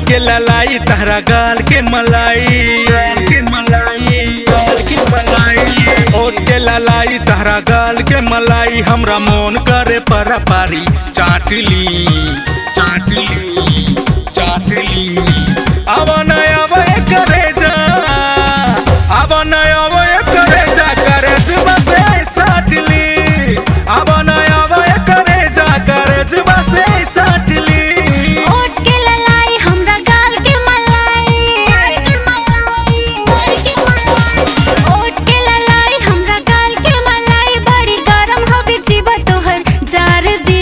के ललाई तहरा गाल के मलाई गाल के मलाई गाल के मलाई ओट के ललाई तहरा गाल के मलाई हमरा मोन करे पर पारी चाटली चाटली चाटली अब नय अब करे जा अब नय अब करे जा करे जुबा से साटली अब नय अब करे जा करे जुबा से साटली ओट के ललाई हमरा गाल के मलाई ओट के ललाई हमरा गाल के मलाई बड़ी गरम हवे जीवा तोहर जार दे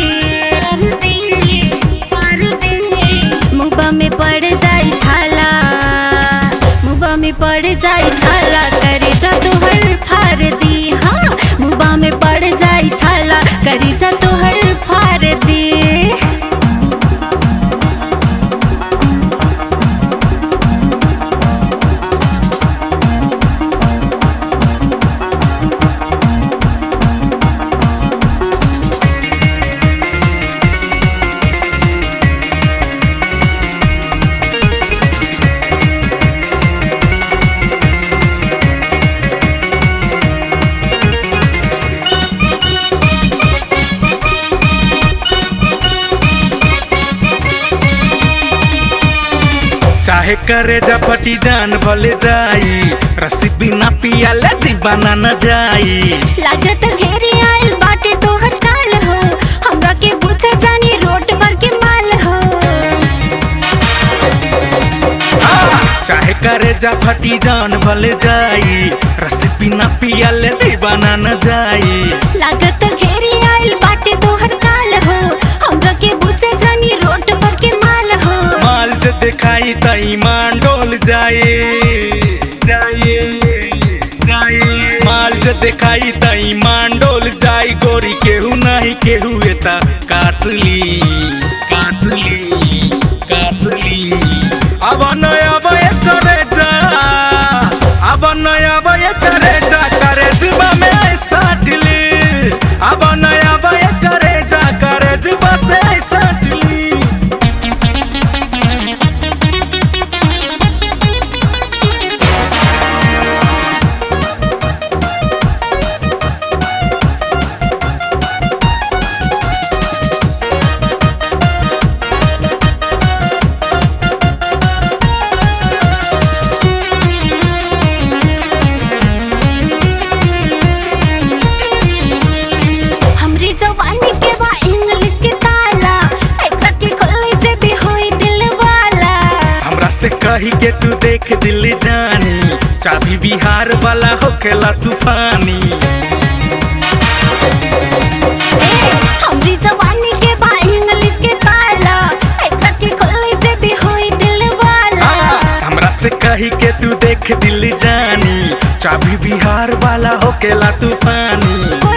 मुबा में पड़ जाई छाला मुबा में पड़ जाई छाला करे जा तोहर फार दी हाँ मुबा में पड़ जाई छाला करे जा तोहर फार दी चाहे करे जपटी जान भले जाई रसी बिना पियाले दीवाना न जाई लागत घेरी आइल बाटे तोहर काल हो हमरा के पूछा जानी रोट पर के माल हो चाहे करे जपटी जान भले जाई रसी बिना पियाले दीवाना न जाई लागत घेरी आइल बाटे तोहर काल हो हमरा के पूछा जानी रोट पर के माल हो माल जे दिखाई त ईमान डोल जाए जाए जाए माल जे दिखाई त ईमान डोल जाई गोरी केहू नहीं केहू एता काटली काटली काटली अब नय अब करे जा अब नय अब करे जा करे जुबा में साटली अब नय अब करे जा करे जुबा से साटली हमरी जवानी के बा इंग्लिश के ताला एकरा के खोले जे भी होई दिल वाला हमरा से कही के तू देख दिल जानी चाबी बिहार वाला होखेला तूफानी हमरी जवानी के बा इंग्लिश के ताला एकरा के खोले जे भी होई दिल वाला हमरा से कही के तू देख दिल जानी चाबी बिहार वाला होखेला तूफानी